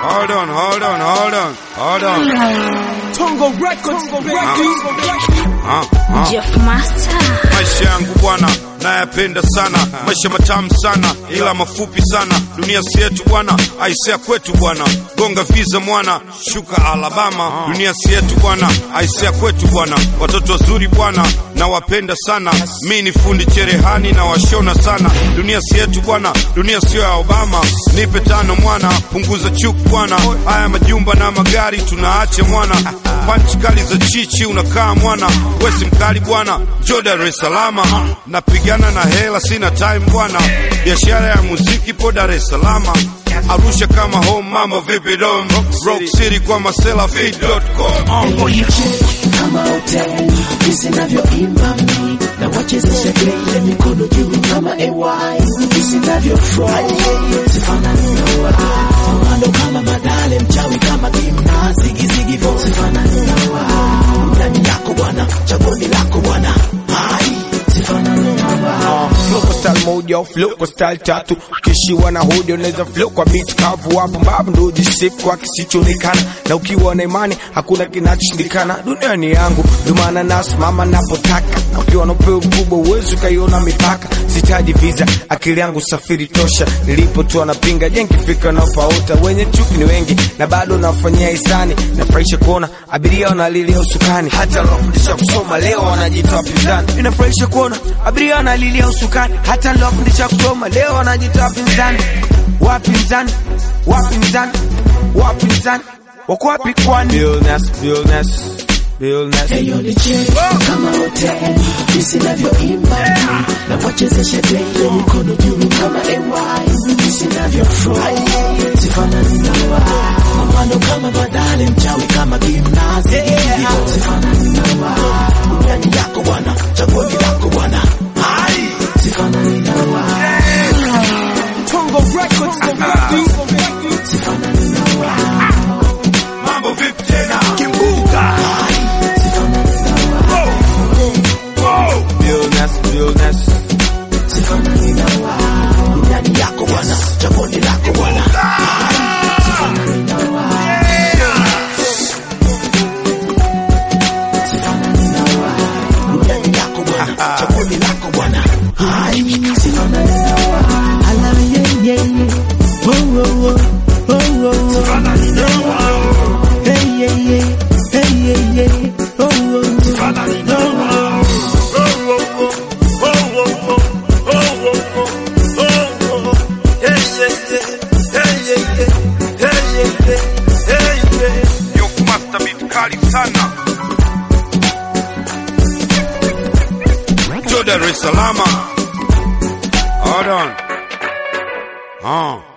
Hold on, hold on, hold on, hold on. Tongo Records, Ah, ah. Jeff Master. Maisha yangu bwana nayapenda sana, maisha matamu sana, ila mafupi sana. Dunia si yetu bwana, aisea kwetu bwana. Gonga visa mwana, shuka Alabama. Dunia si yetu bwana, aisea kwetu bwana. Watoto wazuri bwana, nawapenda sana. Mi ni fundi cherehani na washona sana. Dunia si yetu bwana, dunia sio ya Obama. Nipe tano mwana, punguza chuku bwana. Haya majumba na magari tunaacha mwana. Panchi kali za chichi unakaa mwana, wesi mkali bwana, jo Dar es Salaam. Napigana na hela, sina time bwana, biashara ya muziki po Dar es Salaam. Arusha kama home, mambo vipi dom? Rock City kwa masela feed.com. kama hoteli jinsi navyoimba mi na wachezesha kile mikono juu kama ay jinsi navyofurahi sifanani na wao mando kama madale mchawi kama kimna zigizigi vo sifanani na wao ndani yako bwana chagoni lako bwana hai sifanani na wao Flow kwa style moja, flow kwa style tatu. Ukishiwa na hodi unaweza flow kwa beat kavu, hapo mbavu ndo ujisifu kwa kisichoonekana, na ukiwa na imani hakuna kinachoshindikana. Dunia ni yangu, ndio maana nasimama napotaka, na ukiwa na upeo mkubwa uwezi ukaiona mipaka. Sitaji visa, akili yangu safiri tosha. Nilipotoa napinga, je, nikifika napaota. Wenye chuki ni wengi na bado nafanyia hisani. Nafurahisha kuona abiria wanalilia usukani, hata waliofundisha kusoma leo wanajitoa wapinzani. Inafurahisha kuona abiria wanalilia usukani, hata waliofundisha kusoma leo wanajitoa wapinzani. Wapinzani, wapinzani, wapinzani wako wapi kwani? Realness, realness, realness. Eyo ni che kama hoteli jinsi navyoimba na wachezesha dele mikono juu kama ay jinsi navyofurahi sifanani na wao mando kama badale mchawi kama gimnazi sifanani na wao ndani yako bwana chagoni lako bwana hai sifanani na wao Tongo Records, sifanani na wao Mambo vipi tena? Kimbuka. sifanani na wao Realness, realness. sifanani na wao ndani yako bwana chagoni lako bwana sifanani na wao sifanani na wao ndani yako bwana chagoni lako bwana hai sifanani na wao ala yeah yeah yeah oh oh oh oh oh sifanani na wao hey yeah yeah hey yeah yeah oh oh oh sifanani na wao Yo master beat kali sana. Jo Dar es Salaam. Hold on. Ah.